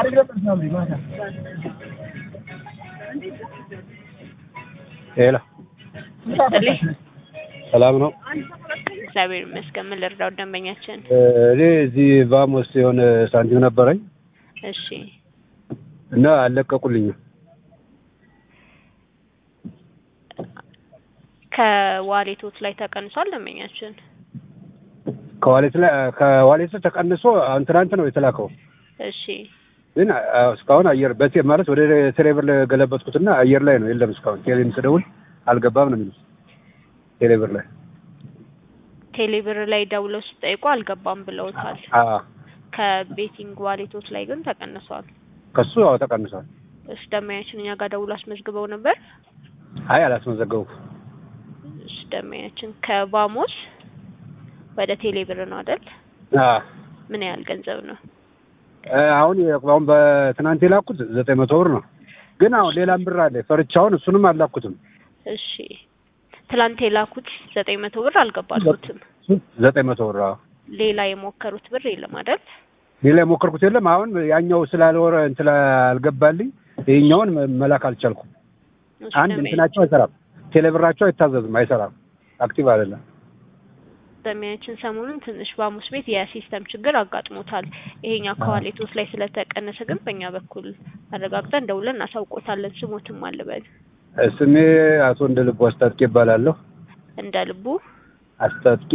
ሄሎ ይስጥልኝ። ሰላም ነው። እግዚአብሔር ይመስገን። ምን ልርዳው ደንበኛችን? እኔ እዚህ ቫሞስ የሆነ ሳንቲም ነበረኝ እሺ እና አልለቀቁልኝም። ከዋሌቶት ላይ ተቀንሷል ደንበኛችን? ከዋሌት ላይ ከዋሌት ተቀንሶ አሁን ትናንት ነው የተላከው። እሺ ግን አ- እስካሁን አየር በቴ ማለት ወደ ቴሌብር ገለበጥኩትና አየር ላይ ነው የለም። እስካሁን ቴሌም ስደውል አልገባም ነው የሚሉት ቴሌብር ላይ ቴሌብር ላይ ደውለው ሲጠይቁ አልገባም ብለውታል። አ ከቤቲንግ ዋሌቶት ላይ ግን ተቀንሷል። ከሱ አዎ ተቀንሷል። እሺ ደንበኛችን እኛ ጋር ደውሎ አስመዝግበው ነበር። አይ አላስመዘገቡም። እሺ ደንበኛችን ከባሞስ ወደ ቴሌብር ነው አይደል? አ ምን ያህል ገንዘብ ነው? እ አሁን የ- አሁን በትናንት የላኩት ዘጠኝ መቶ ብር ነው። ግን አሁን ሌላም ብር አለ ፈርቻውን እሱንም አላኩትም። እሺ ትላንት የላኩት ዘጠኝ መቶ ብር አልገባሉትም። ዘጠኝ መቶ ብር አዎ። ሌላ የሞከሩት ብር የለም አይደል? ሌላ የሞከርኩት የለም። አሁን ያኛው ስላልወረ እንትን አልገባልኝ ይሄኛውን መ- መላክ አልቻልኩም። እሺ አንድ ደንበኛ- እንትናቸው አይሰራም፣ ቴሌብራቸው አይታዘዝም፣ አይሰራም፣ አክቲቭ አይደለም። ደንበኛችን ሰሞኑን ትንሽ በሐሙስ ቤት የሲስተም ችግር አጋጥሞታል። ይሄኛው ከዋሌቶች ላይ ስለተቀነሰ ግን በእኛ በኩል አረጋግጠን ደውለን እናሳውቆታለን። ስሞትም አልበል ስሜ አቶ እንደ ልቡ አስታጥቄ ይባላለሁ። እንደ ልቡ አስታጥቄ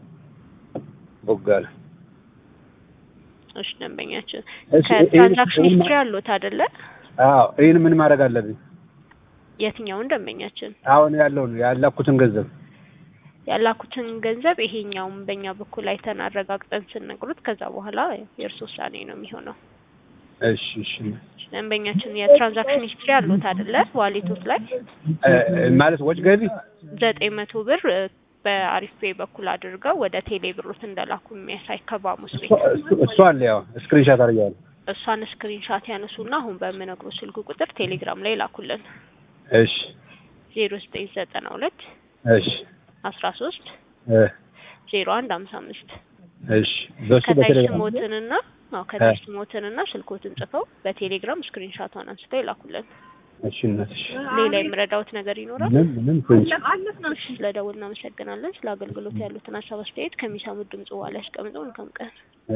ቦጋለ። እሺ ደንበኛችን እሺ፣ ከትራንዛክሽን ይሄን- ሂስትሪ አሉት አይደለ? አዎ ይህን ምን ማድረግ አለብኝ? የትኛውን ደንበኛችን አሁን ያለውን ያላኩትን ገንዘብ ያላኩትን ገንዘብ ይሄኛውም በእኛ በኩል አይተን አረጋግጠን ስንነግሩት ከዛ በኋላ የእርስ ውሳኔ ነው የሚሆነው። እሺ እሺ ደንበኛችን የትራንዛክሽን ሂስትሪ አሉት አይደለ? ዋሌቶት ላይ እ፣ ማለት ወጭ ገቢ ዘጠኝ መቶ ብር እ፣ በአሪፍ ፔይ በኩል አድርገው ወደ ቴሌ ብሮት እንደላኩ የሚያሳይ ከባሙስ ቤት እሱ- እሱ- እሱ አለ ያው ስክሪንሻት አድርጌዋለሁ። እሷን ስክሪንሻት ያነሱና አሁን በምነግሩ ስልክ ቁጥር ቴሌግራም ላይ ላኩልን እሺ ዜሮ ዘጠኝ ዘጠና ሁለት እሺ አስራ ሶስት እ፣ ዜሮ አንድ ሀምሳ አምስት እሺ በሱ ከታች በቴሌግራም ስሞትንና አዎ ከታች ስሞትንና ስልኮትን ጽፈው በቴሌግራም ስክሪንሻቷን አንስተው ይላኩልን። እሺ እናትሽ ሌላ የምረዳውት ነገር ይኖራል? ምን ምን ፍንጭ እሺ ስለ ደውል እናመሰግናለን። ስለ አገልግሎት ያሉትን ሀሳብ አስተያየት ከሚሰሙት ድምጽ በኋላ ያስቀምጠው። መልካም ቀን።